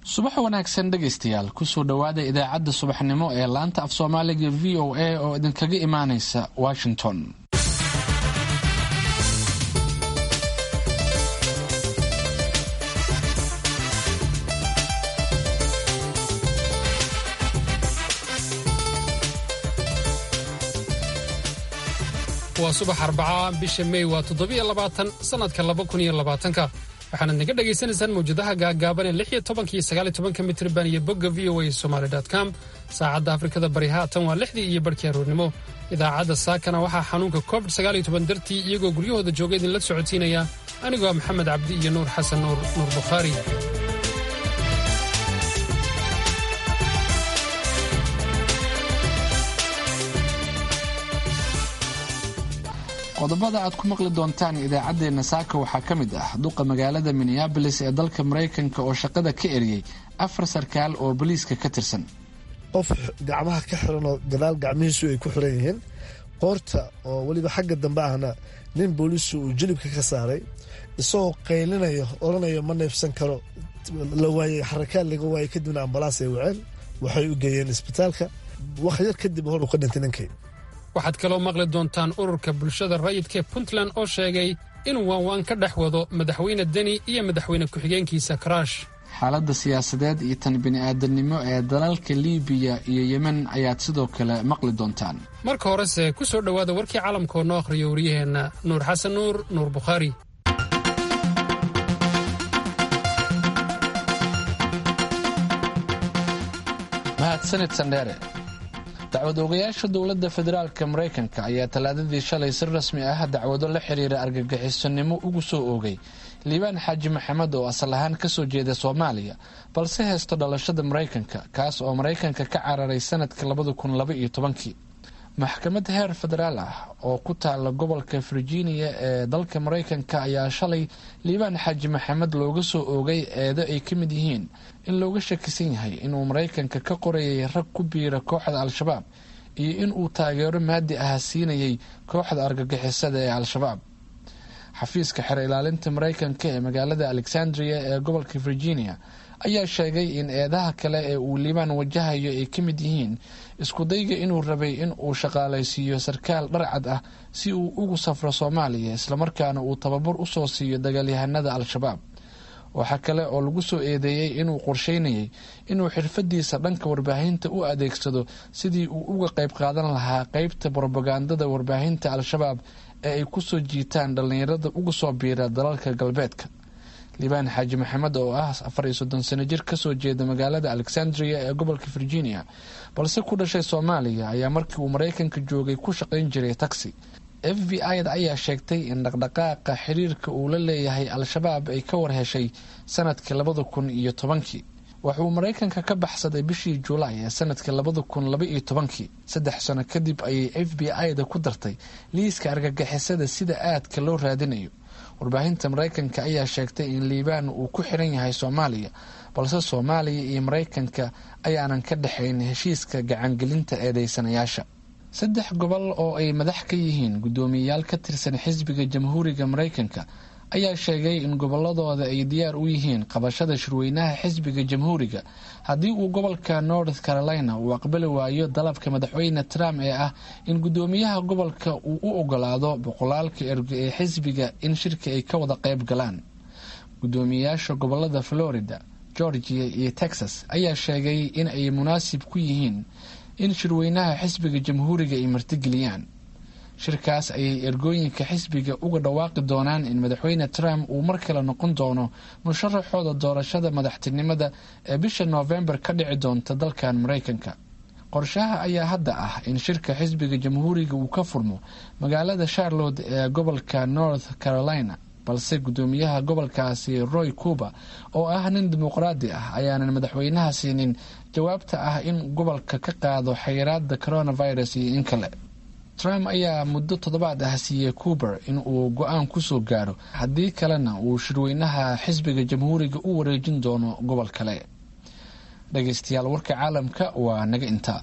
subax wanaagsan dhegaystayaal kusoo dhowaada idaacadda subaxnimo ee laanta af soomaaliga v o a oo idinkaga imaanaysa washington waa subax arbacaa bisha mey waa toddobiyo labaatan sannadka laba kun iyo labaatanka waxaanad naga dhagaysanaysaan mawjadaha gaagaaban ee lix iyo tobanka iyo sagaal iyo tobanka mitriban iyo bogga v o a somaali com saacadda afrikada bari haatan waa lixdii iyo barhkii aroornimo idaacadda saakana waxaa xanuunka covid sagaal iyo toban dartii iyagoo guryahooda jooga idinla socotiinaya anigoo ah maxamed cabdi iyo nuur xasan nuur nuur bukhaari qodobada aad ku maqli doontaan idaacaddeenna saaka waxaa ka mid ah duqa magaalada minneabolis ee dalka maraykanka oo shaqada ka eriyey afar sarkaal oo boliiska ka tirsan qof gacmaha ka xiran oo gadaal gacmihiisu ay ku xiran yihiin qoorta oo weliba xagga dambe ahna nin booliisu uu jilibka ka saaray isagoo qaylinayo odhanayo ma neefsan karo la waayey xarakaad laga waayey kadibna ambalaas ay waceen waxay u geeyeen isbitaalka wax yar kadib hor uu ka dhintay ninkii waxaad kaloo maqli doontaan ururka bulshada rayidkaee puntland oo sheegay inuu waanwaan ka dhex wado madaxweyne deni iyo madaxweyne ku-xigeenkiisa karaash xaaladda siyaasadeed iyo tan bini'aadamnimo ee dalalka liibiya iyo yemen ayaad sidoo kale maqli doontaan marka horese ku soo dhowaada warkii caalamka oo noo akhriyo waryaheenna nuur xasan nuur nuur bukhaari mahadsanid sandheere dacwad oogayaasha dowladda federaalka maraykanka ayaa talaadadii shalay si rasmi ah dacwado la xiriira argagixisonimo ugu soo oogay liibaan xaaji maxamed oo asal ahaan kasoo jeeda soomaaliya balse haysto dhalashada maraykanka kaas oo maraykanka ka cararay sanadka labada kun laba iyo tobankii maxkamad heer federaal ah oo ku taala gobolka virginia ee dalka maraykanka ayaa shalay liibaan xaaji maxamed looga soo oogay eedo ay ka mid yihiin in looga shakisan yahay inuu maraykanka ka qorayay rag ku biira kooxda al-shabaab iyo inuu taageero maadi ah siinayay kooxda argagixisada ee al-shabaab xafiiska xer ilaalinta maraykanka ee magaalada alexandria ee gobolka virginia ayaa sheegay in eedaha kale ee uu liibaan wajahayo ay ka mid yihiin iskudayga inuu rabay in uu shaqaalaysiiyo sarkaal dharcad ah si uu ugu safro soomaaliya islamarkaana uu tababar usoo siiyo dagaalyahanada al-shabaab waxaa kale oo lagu soo eedeeyey inuu qorsheynayay inuu xirfadiisa dhanka warbaahinta u adeegsado sidii uu uga qayb qaadan lahaa qeybta brobagandada warbaahinta al-shabaab ee ay kusoo jiitaan dhallinyarada uga soo biira dalalka galbeedka liibaan xaaji maxamed oo ah afar iyo soddon sano jir kasoo jeeda magaalada alexandria ee gobolka virginia balse ku dhashay soomaaliya ayaa markii uu maraykanka joogay ku shaqayn jiray taxi f b i-da ayaa sheegtay in dhaqdhaqaaqa xiriirka uu la leeyahay al-shabaab ay ka warheshay sanadkii labada kun iyo tobankii wuxuu maraykanka ka baxsaday bishii juulaay ee sanadkii labada kun laba iyo tobankii saddex sano kadib ayay f b i-da ku dartay liiska argagixisada sida aadka loo raadinayo warbaahinta maraykanka ayaa sheegtay in liibaan uu ku xiran yahay soomaaliya balse soomaaliya iyo maraykanka ayaanan ka dhexayn heshiiska gacangelinta eedeysanayaasha saddex gobol oo ay madax ka yihiin guddoomiyeyaal ka tirsan xisbiga jamhuuriga maraykanka ayaa sheegay in gobolladooda ay diyaar u yihiin qabashada shirweynaha xisbiga jamhuuriga haddii uu gobolka north carolina uu aqbali waayo dalabka madaxweyne trump ee ah in guddoomiyaha gobolka uu u ogolaado boqolaalka ergo ee xisbiga in shirka ay ka wada qayb galaan guddoomiyeyaasha gobolada florida georgia iyo texas ayaa sheegay in ay munaasib ku yihiin in shirweynaha xisbiga jamhuuriga ay martigeliyaan shirkaas ayay ergooyinka xisbiga uga dhawaaqi doonaan in madaxweyne trump uu mar kale noqon doono musharaxooda doorashada madaxtinimada ee bisha noofembar ka dhici doonta dalkan maraykanka qorshaha ayaa hadda ah in shirka xisbiga jamhuuriga uu ka furmo magaalada charlotte ee gobolka north carolina balse guddoomiyaha gobolkaasi roy cuba oo ah nin dimuqraadi ah ayaanan madaxweynaha siinin jawaabta ah in gobolka ka qaado xayiraada coronavirus iyo in kale trump ayaa muddo toddobaad ah siiyey cuber in uu go-aan kusoo gaaro haddii kalena uu shirweynaha xisbiga jamhuuriga u wareejin doono gobol kale dhegeystayaal warka caalamka waa naga intaa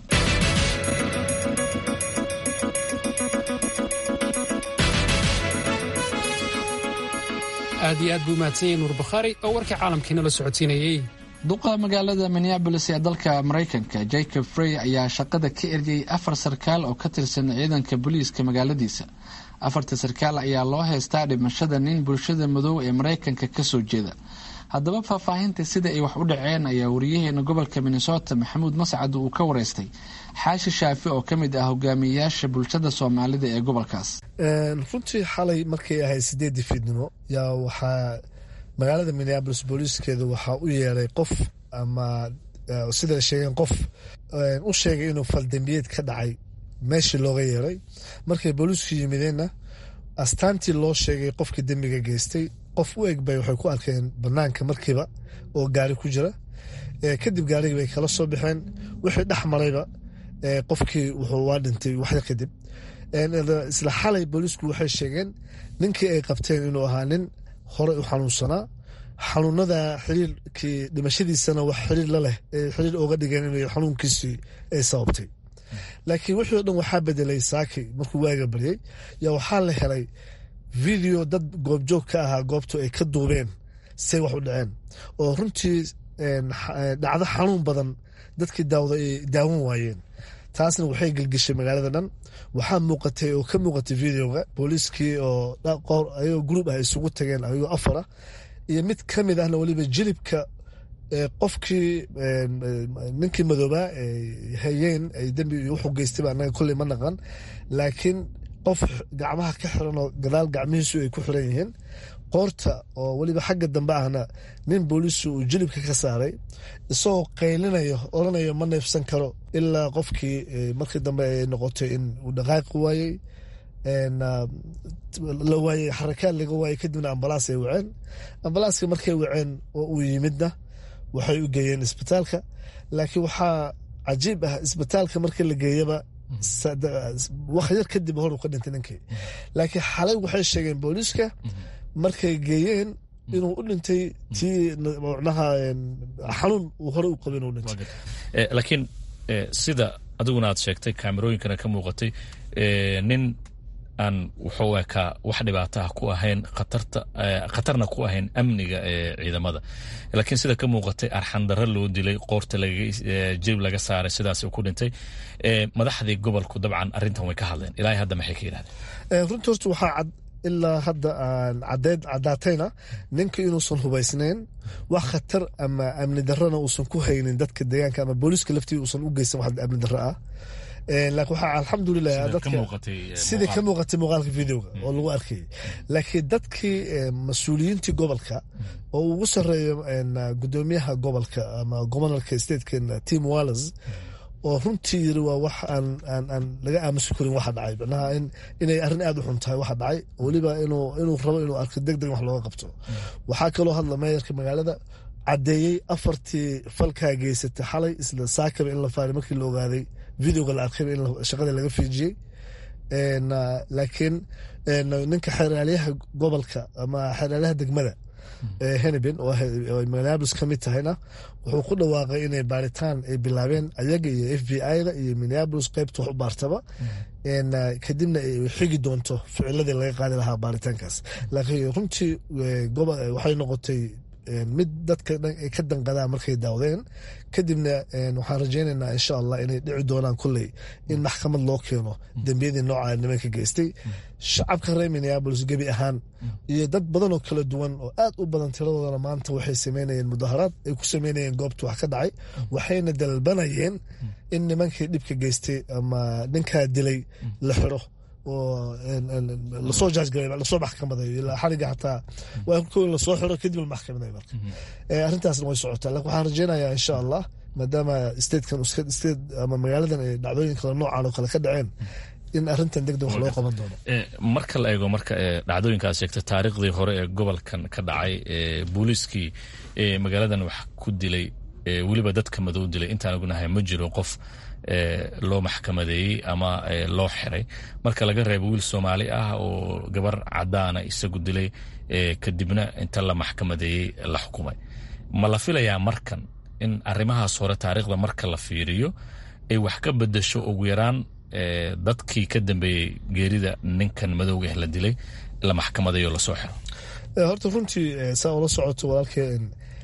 aad iyo aad buu mahadsan yahay nuur bakhaari oo warkii caalamkiina la socodsiinayey duqa magaalada minneabolis ee dalka maraykanka jacob frey ayaa shaqada ka eryay afar sarkaal oo ka tirsan ciidanka booliiska magaaladiisa afarta sarkaal ayaa loo haystaa dhimashada nin bulshada madow ee maraykanka kasoo jeeda haddaba faahfaahinta sida ay wax u dhaceen ayaa wariyaheena gobolka minnesota maxamuud mascad uu ka wareystay xaashi shaafi oo ka mid ah hogaamiyeyaasha bulshada soomaalida ee gobolkaas runtii xalay markay ahayd sideedii fiidnimo yaa waxaa magaalada minneabolis booliiskeeda waxaa u yeeray qof ama sida sheegeen qof u sheegay inuu faldambiyeed ka dhacay meeshii looga yeeray markay booliisku yimideenna astaantii loo sheegay qofkii dembiga geystay qof u eg bay waxay ku arkeen banaanka markiiba oo gaari ku jira kadib gaarigii bay kala soo baxeen wixii dhex marayba qofkii wuxuu waa dhintay waxyar kadib isla xalay booliisku waxay sheegeen ninkii ay qabteen inuu ahaa nin horey u xanuunsanaa xanuunada xiriirkii dhimashadiisana wax xiriir la leh xiriir oga dhigeen in xanuunkiisii ay sababtay laakiin wixii o dhan waxaa bedelay saaki markuu waaga baryay yaa waxaa la helay video dad goobjoog ka ahaa goobtu ay ka duubeen say wax u dhaceen oo runtii dhacdo xanuun badan dadkii daawda ay daawan waayeen taasna waxay gelgeshay magaalada dhan waxaa muuqatay oo ka muuqatay videoga booliiskii oo ayagoo gruub ah isugu tageen ayagoo afar ah iyo mid ka mid ahna weliba jilibka qofkii ninkii madoobaa hayeen ay dembi wuxuu geystayba anaga kolley ma naqan laakiin qof gacmaha ka xiran oo gadaal gacmihiisu ay ku xiran yihiin qoorta oo weliba xagga dambe ahna nin booliisu uu jilibka ka saaray isagoo qaylinayo oranayo ma neefsan karo ilaa qofkii markii dambe ay noqotay in uu dhaqaaqi waayey la waayey xarakaad laga waayey kadibna ambalaas ay waceen ambalaaska markay waceen oo uu yimidna waxay u geeyeen isbitaalka laakiin waxaa cajiib ah isbitaalka markii la geeyaba wax yar kadib hor uu ka dhintay ninkii laakiin xalay waxay sheegeen booliiska markay geeyeen inuu u dhintay tii manaha xanuun uu hore u qabay inuu dhintay laakiin sida adiguna aad sheegtay kaamerooyinkana ka muuqatay nin aan wuxuu ekaa wax dhibaataha ku ahayn khatarna ku ahayn amniga ee ciidamada laakiin sida ka muuqatay arxandaro loo dilay qoorta jilib laga saaray sidaas ku dhintay madaxdii gobolku dabcan arintan way ka hadleen ilaa hadda maxay ka yidhahdeen runtii horta waxaa cad ilaa hadda aan cadeed caddaatayna ninka inuusan hubaysnayn wax khatar ama amni darrona uusan ku haynin dadka deegaanka ama booliiska laftii uusan u geysan wax amni darro ah laakiin waxaa alxamdulilah dadka sidii ka muuqatay muuqaalka videoga oo lagu arkayay laakiin dadkii mas-uuliyiintii gobolka oo ugu sareeyo gudoomiyaha gobolka ama gobanalka statekan tim walles oo runtii yiri waa wax aan laga aamusi karin waxa dhacay manaha inay arrin aad u xun tahay waxa dhacay weliba inuu rabo inuu arko deg deg wax looga qabto waxaa kaloo hadla meeyarka magaalada caddeeyey afartii falkaa geysatay xalay isla saakaba in la faaray markii la ogaaday videoga la arkayba in shaqada laga fiijiyey laakiin ninka xeraalyaha gobolka ama xeraalyaha degmada heneben oo minneabolis ka mid tahayna wuxuu ku dhawaaqay inay baaritaan ay bilaabeen ayaga iyo f b i-da iyo minneabolis qeybta wax u baartaba kadibna ay xigi doonto ficiladii laga qaadi lahaa baaritaankaas laakiin runtii waxay noqotay mid dadka ay ka danqadaan markay daawdeen kadibna waxaan rajaynaynaa insha allah inay dhici doonaan kulley in maxkamad loo keeno dembiyadii nooca nimanka geystay shacabka reer minneabolis gebi ahaan iyo dad badan oo kala duwan oo aad u badan tiradoodana maanta waxay sameynayeen mudaharaad ay ku sameynayeen goobta wax ka dhacay waxayna dalbanayeen in nimankii dhibka geystay ama ninkaa dilay la xiro oo lasoo jaajgaray lasoo maxkamadeeyo ilaa xariga xataa waa ko lasoo xiro kadib la maxkamadeeyo marka arrintaasna way socotaa laakiin waxaan rajaynayaa insha allah maadaama statekan state ama magaaladan ay dhacdooyin kale noocan oo kale ka dhaceen in arrintan deg deg wax loo qaban doono marka la eego marka dhacdooyinkaad sheegtay taariikhdii hore ee gobolkan ka dhacay booliiskii magaaladan wax ku dilay weliba dadka madow dilay intaan ognahay ma jiro qof loo maxkamadeeyey ama loo xiray marka laga reebo wiil soomaali ah oo gabar cadaana isagu dilay kadibna inta la maxkamadeeyey la xukumay ma la filayaa markan in arrimahaas hore taariikhda marka la fiiriyo ay wax ka bedasho ugu yaraan dadkii ka dambeeyey geerida ninkan madowga ah la dilay la maxkamadeeyo lasoo xiro horta runtii saa ula socoto walaalkee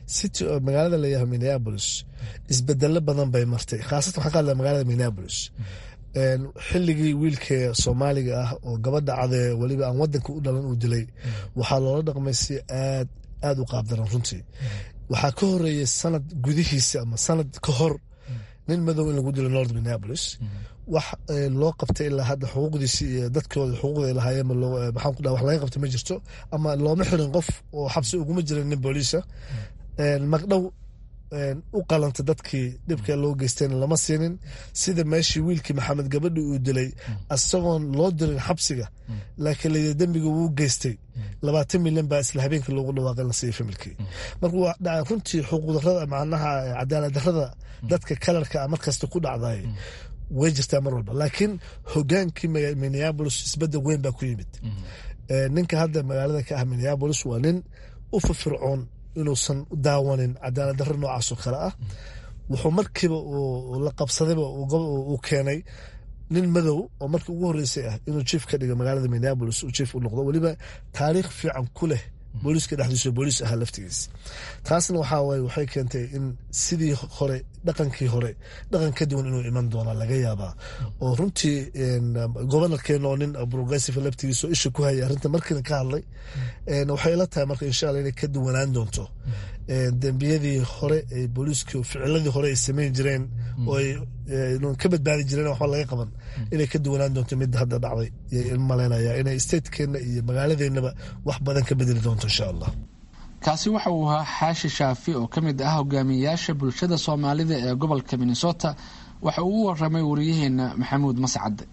city oo magaalada layahay minneapolis isbedelo badan bay martay khaasatan waxaan ka hadlaya magaalada minneapolis xilligii wiilkee soomaaliga ah oo gabadha cadee weliba aan wadanka u dhalan uu dilay waxaa loola dhaqmay si aad aada u qaabdaran runtii waxaa ka horeeyay sanad gudihiisa ama sanad ka hor nin madow in lagu dilo north minneapolis wax loo qabtay ilaa hadda xuquuqdiisi iyo dadkooda xuquuqda ay lahaayeen maxaan ku dhaha wax laga qabtay ma jirto ama looma xirin qof oo xabsi uguma jirin nin booliisa magdhow u qalanta dadkii dhibka loo geystayna lama siinin sida meeshii wiilkii maxamed gabadhi uu dilay isagoon loo dirin xabsiga laakiin layidhi dembiga wuu geystay labaatan milyan baa isla habeenkii loogu dhawaaqay la siiyey familkii marka waa dhaca runtii xuquuqdarada macnaha cadaalad darada dadka kalarka a markasta ku dhacday way jirtaa mar walba laakiin hogaankii minneabolis isbedel weyn baa ku yimid ninka hadda magaalada ka ah minneabolis waa nin u firfircoon inuusan daawanin cadaalad darro noocaasoo kale ah wuxuu markiiba la qabsadayba uu keenay nin madow oo markii ugu horreysay ah inuu jief ka dhiga magaalada minneabolis uu jief u noqdo weliba taariikh fiican ku leh booliiska dhexdiisa booliis ahaa laftigiis taasna waxaa waye waxay keentay in sidii hore dhaqankii hore dhaqan ka duwan inuu iman doona laga yaabaa oo runtii gobanarkeena oo nin progressive laftigiisa oo isha ku hayay arrinta markiina ka hadlay waxay ila tahay marka insha allah inay ka duwanaan doonto dembiyadii hore ee booliiska ficiladii hore ay samayn jireen oo ay ka badbaadi jireen waxba laga qaban inay ka duwanaan doonto midda hadda dhacday yay malaynaya inay statekeenna iyo magaaladeennaba wax badan ka bedeli doonto insha allah kaasi waxa uu ahaa xaashi shaafi oo ka mid ah hogaamiyayaasha bulshada soomaalida ee gobolka minnesota waxa uu u waramay wariyaheena maxamuud mascadde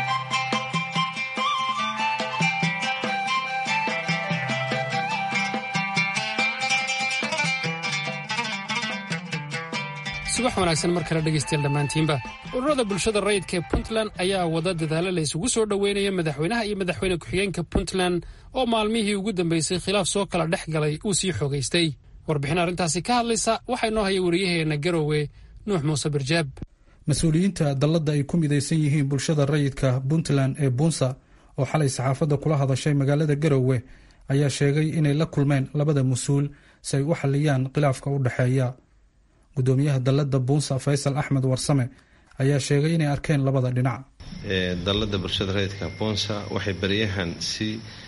subax wanaagsan mar kale dhegaystayaal dhammaantiinba ururada bulshada rayidka ee puntland ayaa wada dadaalo la isugu soo dhoweynaya madaxweynaha iyo madaxweyne ku-xigeenka puntland oo maalmihii ugu dambeysay khilaaf soo kala dhex galay uu sii xoogaystay warbixin arrintaasi ka hadlaysa waxaa inoo haya wariyaheenna garowe nuux muuse birjaab mas-uuliyiinta dalladda ay ku midaysan yihiin bulshada rayidka puntland ee buunsa oo xalay saxaafadda kula hadashay magaalada garowe ayaa sheegay inay la kulmeen labada mas-uul si ay u xalliyaan khilaafka u dhexeeya gudoomiyaha dalladda buunsa faysal axmed warsame ayaa sheegay inay arkeen labada dhinac dalladda bulshada rayidka buunsa waxay baryahan si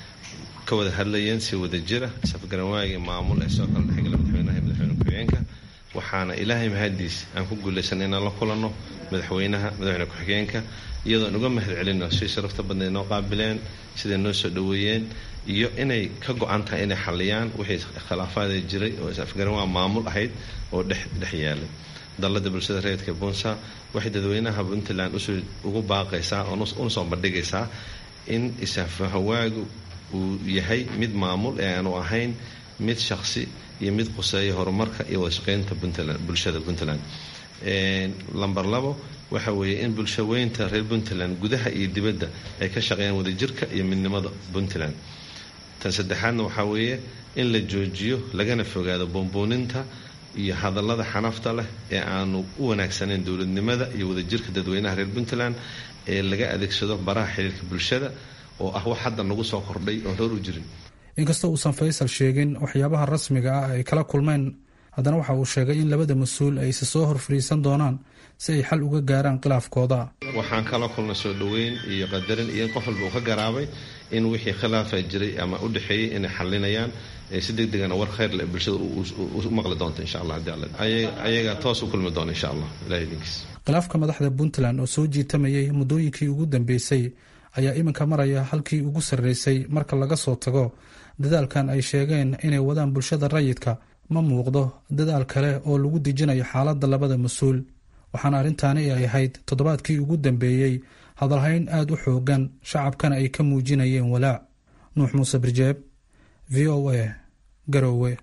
ka wada hadlayeen si wada jira safgaranwaagii maamul ee soo kala dhexgala madaxweynaha iyo madaxweyne ku-xigeenka waxaana ilaahay mahadiis aan ku guulaysanay inaan la kulanno madaxweynaha madaxweyne ku-xigeenka iyadoon uga mahad celino si sharafta badna noo qaabileen siday noo soo dhoweeyeen iyo inay ka go-an tahay inay xaliyaan wixii khilaafaada jiray oo is-afgaranwaa maamul ahayd oo dhex yaalay dalladda bulshada rayidka buunsa waxay dadweynaha puntland ugu baaqaysaa una soo bandhigaysaa in isafahawaagu uu yahay mid maamul ee aanu ahayn mid shaqsi iyo mid quseeya horumarka iyo wadashaqeynta bulshada puntland lamber labo waxa weeye in bulshaweynta reer puntland gudaha iyo dibadda ay ka shaqeeyaan wadajirka iyo midnimada puntland tan saddexaadna waxaa weeye in la joojiyo lagana fogaado boonbooninta iyo hadallada xanafta leh ee aanu u wanaagsanayn dowladnimada iyo wadajirka dadweynaha reer puntland ee laga adeegsado baraha xiriirka bulshada oo ah wax hadda nagu soo kordhay oon hor u jirin inkastoo uusan faysal sheegin waxyaabaha rasmiga ah ay kala kulmeen haddana waxa uu sheegay in labada mas-uul ay isa soo hor fadhiisan doonaan si ay xal uga gaaraan khilaafkooda waxaan kala kulnay soo dhoweyn iyo qadarin iyo in qof walba uu ka garaabay in wixii khilaafa jiray ama u dhexeeyey inay xalinayaan si deg degana war khayr leh bulshada u maqli doonta insha allah haddii ayaga toos u kulmi doona insha allah ilahay idinkiis khilaafka madaxda puntland oo soo jiitamayay muddooyinkii ugu dambeysay ayaa iminka maraya halkii ugu sarreysay marka laga soo tago dadaalkan ay sheegeen inay wadaan bulshada rayidka ma muuqdo dadaal kale oo lagu dejinayo xaaladda labada mas-uul waxaana arrintaani ay ahayd toddobaadkii ugu dambeeyey hadalhayn aada u xoogan shacabkana ay ka muujinayeen walaac nuux muuse birjeeb v o a garowe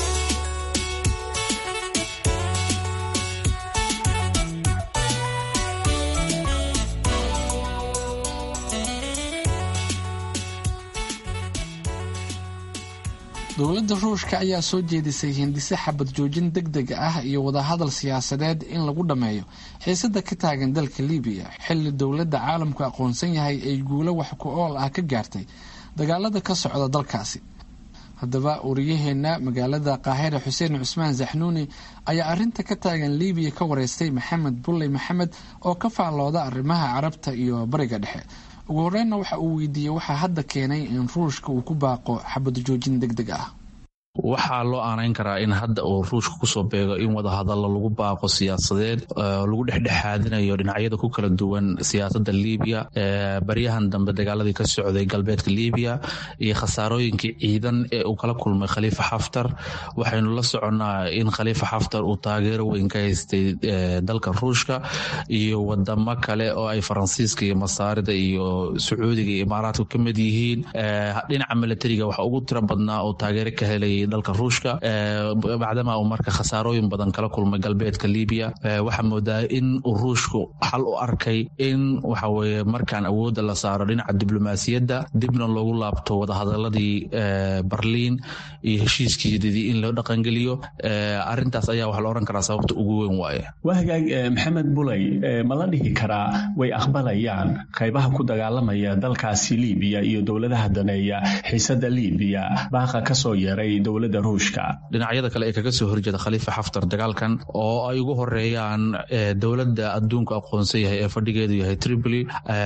dowladda ruushka ayaa soo jeedisay hindise xabad joojin deg deg ah iyo wadahadal siyaasadeed in lagu dhammeeyo xiisada ka taagan dalka libiya xilli dowladda caalamku aqoonsan yahay ay guulo wax ku ool ah ka gaartay dagaalada ka socda dalkaasi haddaba wariyaheena magaalada qaahira xuseen cusmaan zaxnuuni ayaa arinta ka taagan libiya ka wareystay maxamed bulley maxamed oo ka faallooda arrimaha carabta iyo bariga dhexe ugu horreynna waxa uu weydiiyey waxaa hadda keenay in ruushka uu ku baaqo xabad joojin deg deg ah waxaa loo aanayn karaa in hadda uu ruushka kusoo beego in wadahadallo lagu baaqo siyaasadeed lagu dhexdhexaadinayo dhinacyada ku kala duwan siyaasadda libiya baryahan dambe dagaaladii ka socday galbeedka libiya iyo khasaarooyinkii ciidan ee uu kala kulmay khaliifa xaftar waxaynu la soconnaa in khaliifa xaftar uu taageero weyn ka haystay dalka ruushka iyo wadamo kale oo ay faransiiska iyo masaarida iyo sacuudiga iyo imaaraadka ka mid yihiin dhinaca milatariga waxa ugu tiro badnaa oo taageero ka helay dalka ruushka bacdama uu marka khasaarooyin badan kala kulmay galbeedka libiya waxaa moodaa in uu ruushku xal u arkay in waxaweye markaan awoodda la saaro dhinaca diblomaasiyadda dibna loogu laabto wadahadaladii barliin iyo heshiiskiidii in loo dhaqangeliyo arintaas ayaa waxaa la ohan karaa sababta ugu weyn waaye waa hagaag maxamed buley ma la dhihi karaa way aqbalayaan qaybaha ku dagaalamaya dalkaasi libiya iyo dowladaha daneeya xiisada libiya baaqa kasoo yeeray dowladda ruushka dhinacyada kale ee kaga soo horjeeda khaliifa xaftar dagaalkan oo ay ugu horeeyaan dowladda adduunka aqoonsan yahay ee fadhigeedu yahay tripoli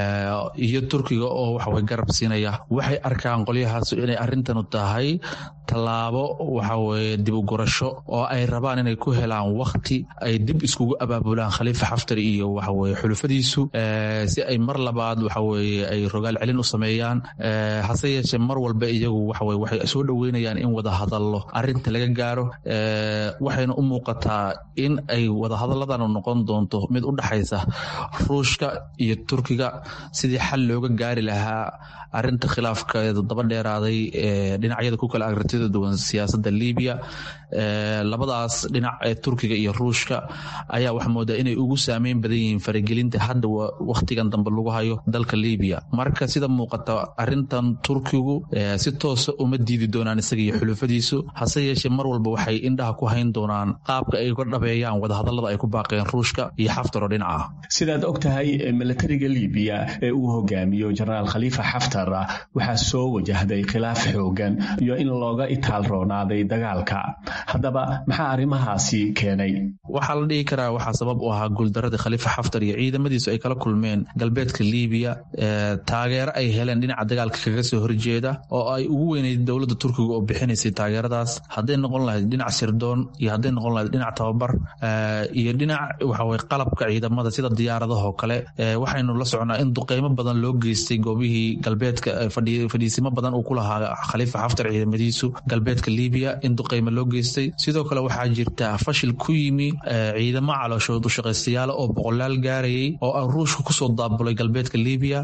iyo turkiga oo waxaway garab siinaya waxay arkaan qolyahaas inay arrintanu tahay tallaabo waxaweye dib u gurasho oo ay rabaan inay ku helaan wakti ay dib iskugu abaabulaan khaliifa xaftar iyo waxaweye xulufadiisu si ay mar labaad waxaweye ay rogaal celin u sameeyaan hase yeeshee mar walba iyagu waxaweye waxay soo dhoweynayaan in wadahadallo arrinta laga gaaro waxayna u muuqataa in ay wadahadalladan noqon doonto mid u dhaxaysa ruushka iyo turkiga sidii xal looga gaari lahaa arinta khilaafkeeda daba dheeraaday ee dhinacyada ku kala agratida duwan siyaasadda libiya labadaas dhinac ee turkiga iyo ruushka ayaa waxa moodaa inay ugu saameyn badan yihiin faragelinta hadda wakhtigan dambe lagu hayo dalka libiya marka sida muuqata arintan turkigu si toosa uma diidi doonaan isaga iyo xulufadiisu hase yeeshee mar walba waxay indhaha ku hayn doonaan qaabka ay uga dhabeeyaan wadahadallada ay ku baaqeen ruushka iyo xaftar oo dhinaca sidaad og tahay milatariga libiya ee uu hogaamiyo jenaraal khaliifa xaftar waxaa soo wajahday khilaaf xoogan iyo in looga itaal roonaaday dagaalka haddaba maxaa arrimahaasi keenay waxaa la dhihi karaa waxaa sabab u ahaa guuldaradii khaliifa xaftar iyo ciidamadiisu ay kala kulmeen galbeedka libiya taageero ay heleen dhinaca dagaalka kaga soo horjeeda oo ay ugu weyneyd dowladda turkiga oo bixinaysay taageeradaas hadday noqon lahayd dhinac sirdoon iyo hadday noqon lahayd dhinac tababar iyo dhinac waxaweye qalabka ciidamada sida diyaaradahoo kale waxaynu la socnaa in duqeymo badan loo geystay goobihii galbeedka fadhiisimo badan uu ku lahaa khaliifa xaftar ciidamadiisu galbeedka libiya in duqeymo loo geystay sidoo kale waxaa jirta fashil ku yimi ciidamo calooshood u shaqaystayaal oo boqolaal gaarayay oo a ruushka kusoo daabulay galbeedka libiya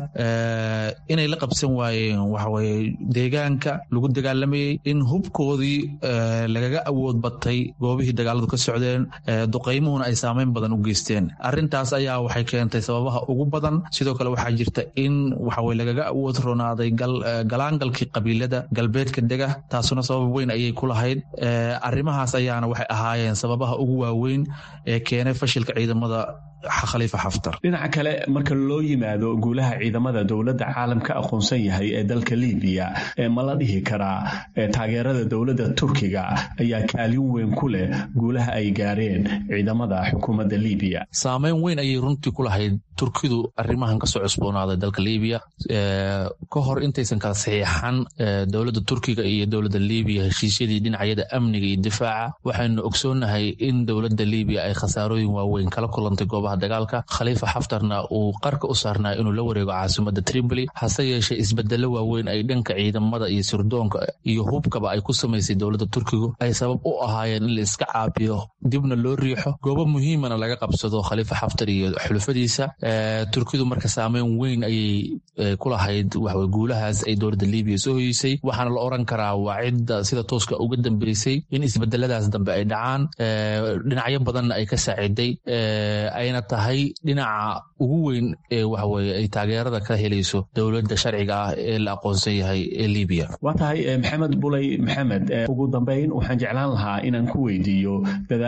inay la qabsan waayeen waxaweye deegaanka lagu dagaalamayey in hubkoodii lagaga awood batay goobihii dagaaladu ka socdeen duqeymuhuna ay saameyn badan u geysteen arintaas ayaa waxay keentay sababaha ugu badan sidoo kale waxaa jirta in waxaweye lagaga awood roonaaday galaangalkii qabiilada galbeedka dega taasuna sabab weyn ayay ku lahayd arrimahaas ayaana waxay ahaayeen sababaha ugu waaweyn ee keenay fashilka ciidamada khaliifa xaftar dhinaca kale marka loo yimaado guulaha ciidamada dowladda caalamka aqoonsan yahay ee dalka libiya ee ma la dhihi karaa taageerada dowladda turkiga ayaa kaalin weyn ku leh guulaha ay gaareen ciidamada xukuumadda libiya saameyn weyn ayay runtii ku lahayd turkidu arrimahan kasoo cusboonaaday dalka libiya ka hor intaysan kala saxiixan dowladda turkiga iyo dowladda libiya heshiisyadii dhinacyada amniga iyo difaaca waxaynu ogsoonnahay in dowladda libiya ay khasaarooyin waaweyn kala kulantay goobaha dagaalka khaliifa xaftarna uu qarka u saarnaa inuu la wareego caasimada tripoli hase yeeshee isbedelo waaweyn ay dhanka ciidamada iyo sirdoonka iyo hubkaba ay ku samaysay dowladda turkigu ay sabab u ahaayeen in la iska caabiyo dibna loo riixo goobo muhiimana laga qabsado khaliifa xaftar iyo xulufadiisa turkidu marka saameyn weyn ayay ku lahayd waxawe guulahaas ay dowladda libiya soo hoyeysay waxaana la oran karaa waa cidda sida tooska uga dambeysay in isbedeladaas dambe ay dhacaan dhinacyo badanna ay ka saaciday ayna tahay dhinaca ugu weyn ee waxaweye ay taageerada ka helayso dowladda sharciga ah ee la aqoonsan yahay ee libiya waa tahay maxamed buley maxamed ugu dambeyn waxaan jeclaan lahaa inaan ku weydiiyo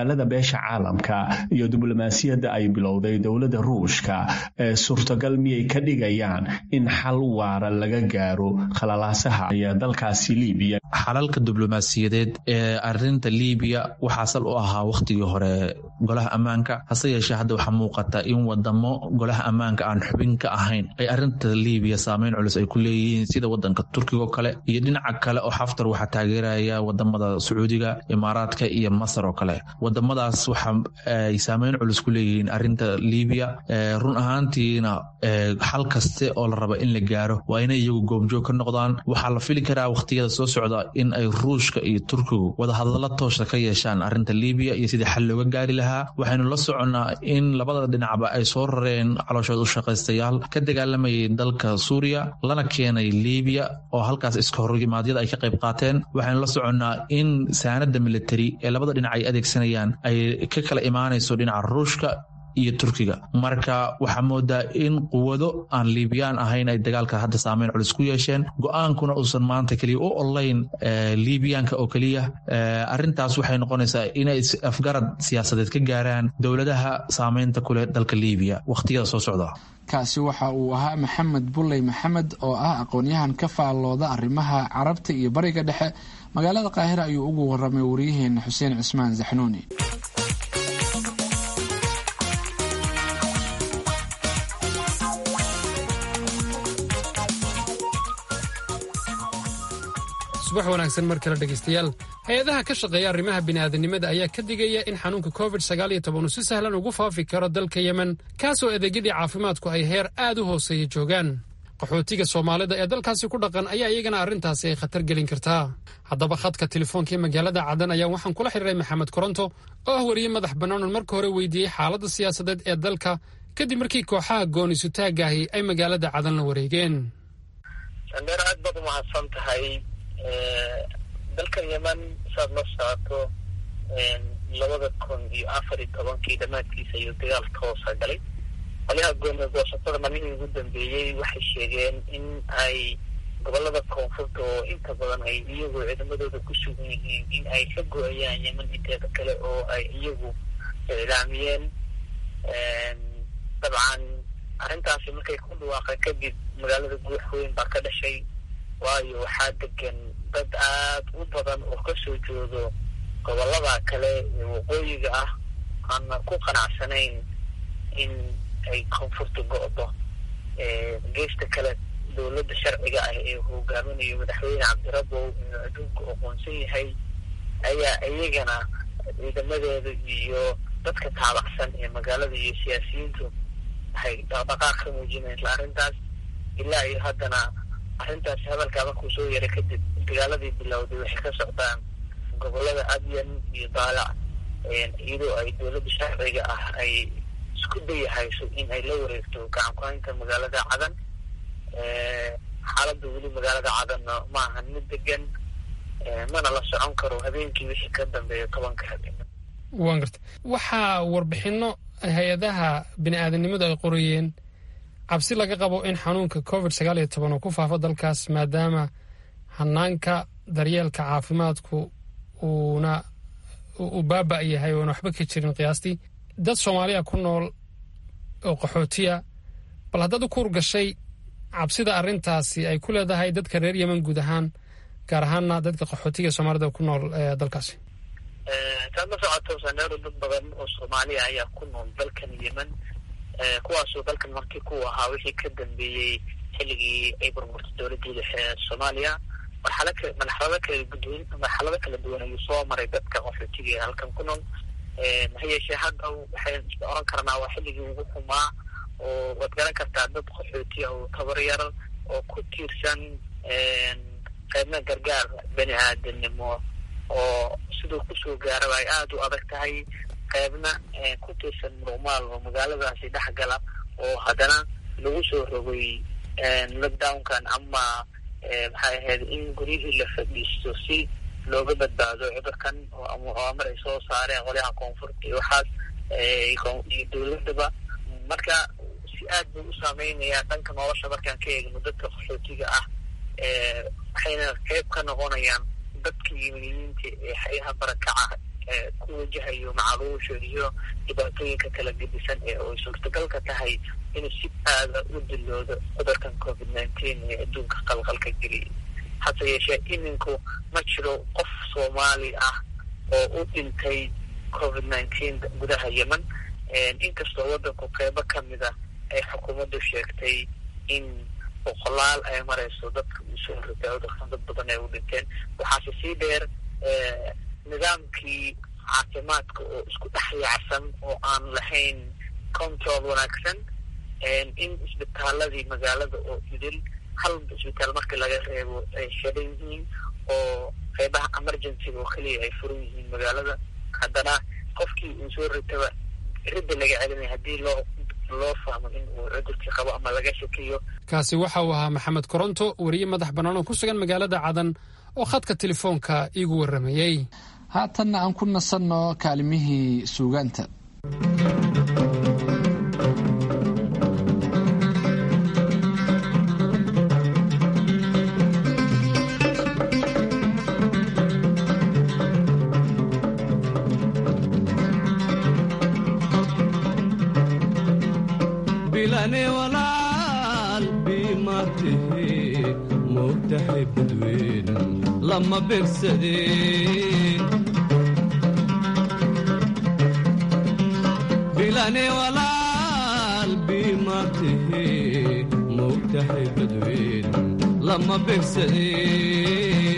dadaalada beesha caalamka iyo diblomaasiyadda ay bilowday dowladda ruushka ee suurtagal miyay ka dhigayaan in xal waara laga gaaro khalalaasaha ee dalkaasi liibiya xalalka diblomaasiyadeed ee arinta liibiya waxaa sal u ahaa wakhtigii hore golaha ammaanka hase yeeshee hadda waxaa muuqata in wadamo golaha ammaanka aan xubin ka ahayn ay arinta liibiya saameyn culus ay ku leeyihiin sida wadanka turkigo kale iyo dhinaca kale oo xaftar waxaa taageeraya wadamada sacuudiga imaaraadka iyo masar oo kale wadamadaas waxa ay saameyn culus ku leeyihiin arinta liibiya run ahaantiina xal kaste oo la raba in la gaaro waa inay iyagu goobjoog ka noqdaan waxaa la fili karaa wakhtiyada soo socda in ay ruushka iyo turkigu wadahadallo toosha ka yeeshaan arinta liibiya iyo sidii xal looga gaari lahaa waxaynu la soconnaa in labada dhinacba ay soo rareen calooshood u shaqaystayaal ka dagaalamayay dalka suuriya lana keenay liibiya oo halkaas iska horrimaadyada ay ka qayb qaateen waxaynu la soconnaa in saanada militari ee labada dhinac ay adeegsanayaan ay ka kala imaanayso dhinaca ruushka iyo turkiga marka waxaa moodaa in quwado aan liibiyaan ahayn ay dagaalka hadda saameyn culus ku yeesheen go-aankuna uusan maanta keliya u olayn liibiyaanka oo keliya arintaas waxay noqonaysaa inay afgarad siyaasadeed ka gaaraan dowladaha saameynta kuleh dalka liibiya wakhtiyada soo socda kaasi waxa uu ahaa maxamed bulley maxamed oo ah aqoon-yahan ka faallooda arrimaha carabta iyo bariga dhexe magaalada qaahira ayuu ugu waramay wariyaheena xuseen cismaan zaxnuuni subax wanaagsan mar kale dhegaystayaal hay-adaha ka shaqeeya arrimaha bini'aadanimada ayaa ka digaya in xanuunka covid sagaaliyo toban uu si sahlan ugu faafi karo dalka yemen kaasoo adeegyadii caafimaadku ay heer aad u hooseeya joogaan qaxootiga soomaalida ee dalkaasi ku dhaqan ayaa iyagana arrintaasi ay khatar gelin kartaa haddaba khadka telefoonka ee magaalada cadan ayaa waxaan kula xiriiray maxamed koronto oo ah wariye madax bannaanon marka hore weydiiyey xaaladda siyaasadeed ee dalka kadib markii kooxaha gooni-sutaagaahi ay magaalada cadan la wareegeen sandheer aad baad umahadsan tahay dalkan yeman saad la socoto labada kun iyo afar iyo tobankii dhammaadkiisa ayuu dagaal ka hoosa galay qolyaha gooni goosatada maalmihii ugu dambeeyey waxay sheegeen in ay gobolada koonfurta oo inta badan ay iyagu ciidamadooda ku sugan yihiin in ay ka go-ayaan yeman inteeda kale oo ay iyagu iclaamiyeen dabcan arrintaasi markay ku dhawaaqeen kadib magaalada guux weyn baa ka dhashay waayo waxaa degan dad aad u badan oo kasoo joodo gobolada kale ee waqooyiga ah aana ku qanacsanayn in ay koonfurta go-do geesta kale dowladda sharciga ah ee hogaaminayo madaxweyne cabdirabow inuu adduunku aqoonsan yahay ayaa iyagana ciidamadeeda iyo dadka taabacsan ee magaalada iyo siyaasiyiintu waxay dhaqdhaqaaq ka muujinaysa arrintaas ilaa iyo haddana arrintaasi hadalkaa markuu soo yaray kadib dagaaladii bilowday waxay ka socdaan gobolada adyan iyo daalac iyadoo ay dowladda sharciga ah ay isku dayahayso in ay la wareegto gacankuhaynta magaalada cadan xaaladda weli magaalada cadanna ma ahan mid degan mana la socon karo habeenkii wixii ka dambeeya tobanka habeen waan garta waxaa warbixino hay-adaha bini-aadanimadu ay qorayeen cabsi laga qabo in xanuunka covid sagaal iyo toban uu ku faafo dalkaas maadaama hanaanka daryeelka caafimaadku uuna uu baaba' yahay oona waxba ka jirin qiyaastii dad soomaaliya ku nool oo qaxootiya bal haddaad u kuur gashay cabsida arrintaasi ay ku leedahay dadka reer yemen guud ahaan gaar ahaanna dadka qaxootiga soomaalida ku nool dalkaasi saad la socoto saneero dad badan oo soomaaliya ayaa ku nool dalkan yemen kuwaasoo dalkan markii ku ahaa wixii ka dambeeyey xilligii ay burburtay dowladii dhexe ee soomaaliya marxala marxalado kala gudun marxalado kala duwan ayuu soo maray dadka qaxootiga ee halkan ku nool ha yeeshee hadda waxay oran karnaa waa xilligii ugu xumaa oo waad garan kartaa dad qaxootiya oo tabar yar oo ku tiirsan qaybna gargaar bani aadanimo oo siduu kusoo gaaraba ay aada u adag tahay qaybna ku tiirsan muruqmaal oo magaaladaasi dhex gala oo haddana lagu soo rogay lockdownkan ama maxay ahayd in guryihii la fadhiisto si looga badbaado cudurkan oo mar ay soo saareen qolyaha koonfurta iyo waxaas iyo dowladaba marka si aad buu u saameynayaa dhanka nolosha markaan ka eegno dadka qaxootiga ah waxayna qeyb ka noqonayaan dadka yiminiyiinta ee xayaha barakaca ku wajahayo macaluusha iyo dhibaatooyinka kala gedisan ee ay suurtagalka tahay inuu si aada u diloodo cudurkan covid nineteen ee adduunka qalqalka geliyay hase yeeshee iminku ma jiro qof soomaali ah oo u dhintay covid nineteen gudaha yemen inkastoo waddanku qeybo kamid a ay xukuumaddu sheegtay in boqolaal ay marayso dadka uu soo ritay cudurkan dad badan ay u dhinteen waxaase sii dheer nidaamkii caafimaadka oo isku dhex yaacsan oo aan lahayn control wanaagsan in isbitaaladii magaalada oo idil hal isbitaal markii laga reebo ay xidhan yihiin oo qeybaha emergencyga oo keliya ay furan yihiin magaalada haddana qofkii uu soo ritaba ridda laga celinaya haddii loo loo fahmo in uu cudurkii qabo ama laga shakiyo kaasi waxa uu ahaa maxamed koronto weriye madax bannaan oo ku sugan magaalada cadan oo khadka telefoonka iigu warramayey haatanna aan ku nasanno kaalimihii suugaanta bilane walaal biimatihi moogtahay badweyn lama begsadeen bilane walaal biimatihi moogtahay badweyn lama begsadeen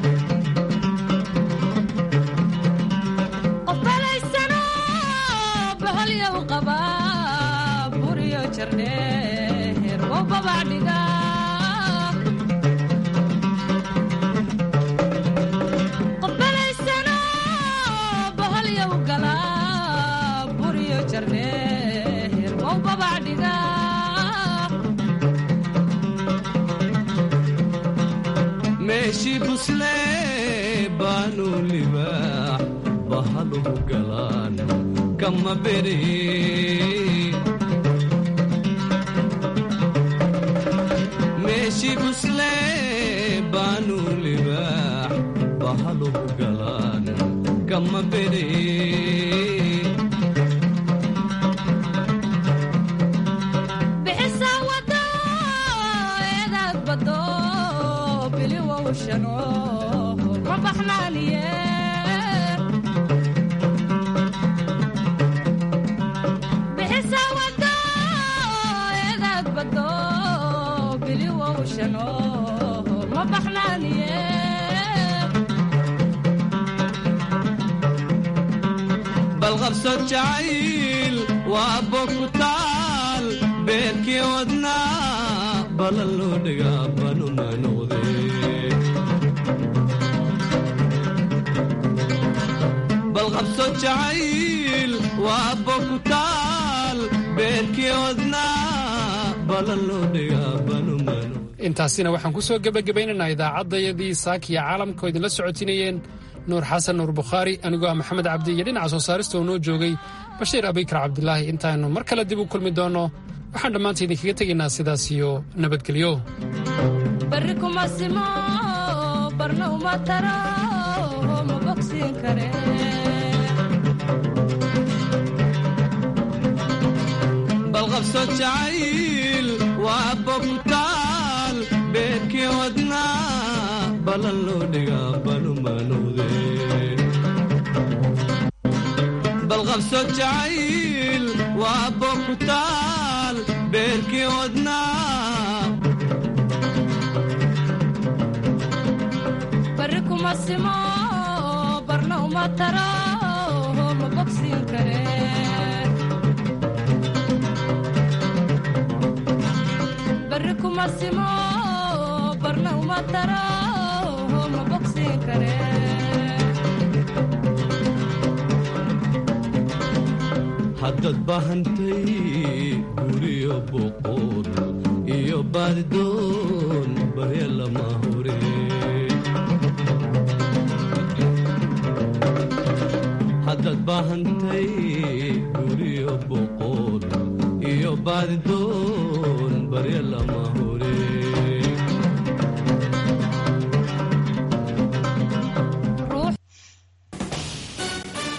meeshii buslee baanu libaax bahaluhu galaan kama bereen meeshii buslee baanu libaax bahaluhu galaan kama bereen balqabso jacayl waa bogutaal beerkii wadnaa balan loo dhigaa banuna noqdee balqabso jacayl waa bogutaal beerkii wadnaa balan loo dhigaa banuna intaasina waxaan ku soo gebagabaynaynaa idaacaddayadii saakiya caalamka oo idinla socotinayeen nuur xasan nuur bukhaari anigoo ah maxamed cabdi iyo dhinaca soo saarista oo noo joogay bashiir abikar cabdilaahi intaannu mar kale dib u kulmi doonno waxaan dhammaanta idinkaga tegaynaa sidaas iyo nabadgelyo barri kuma simo barna uma taro ma bogsiin kare balqabso jacayl waa bogtaal beerkii wadnaa balan loo dhigaa banuma noqdee balqabso jacayl waa bogtaal beerkii wadnaa barri kuma simo barna uma taro ma bogsiin kare barri kuma simo barna uma taro ma bogsiin kare haddaad bahantay guriyo boqor iyo baadidoon barya lama hore haddaad bahantay guriyo boqor iyo baadidoon barya lama